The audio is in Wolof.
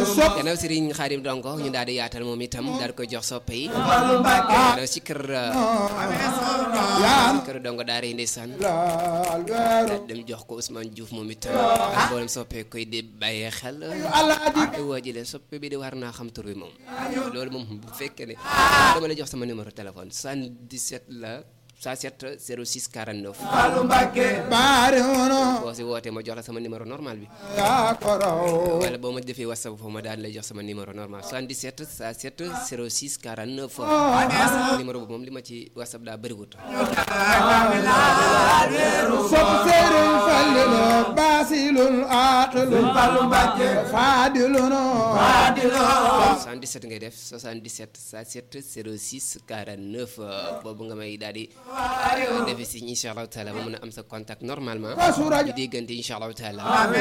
gannaaw Serigne Khadim Donko ñu daal di yaatal moom itam daal di koy jox soppe yi gannaaw si kër kër Donko daara yi ndeysaan daal dem jox ko Ousmane Diouf moom itam ak mboolem soppe koy di bàyyee xel te woo ji leen soppe bi di war naa xam tur bi moom loolu moom bu fekkee ne dama la jox sama numéro téléphone 77 la 107 06 49 boo si wootee ma jox la sama numéro normal bi wala boo ma defee whatsapp foofu ma daal lay jox sama numéro normal 77 107 06 49 numéro boobu moom li ma ci whatsapp daa bëriwut sopp Sëriñ Fallilu baasilul aaqilu faadilunu 77 ngay def 77 107 06 49 boobu nga may daal di defe si incha allahu taala ba mën a am sa contact normalement Kasu Rajab ñu déggante incha allahu taala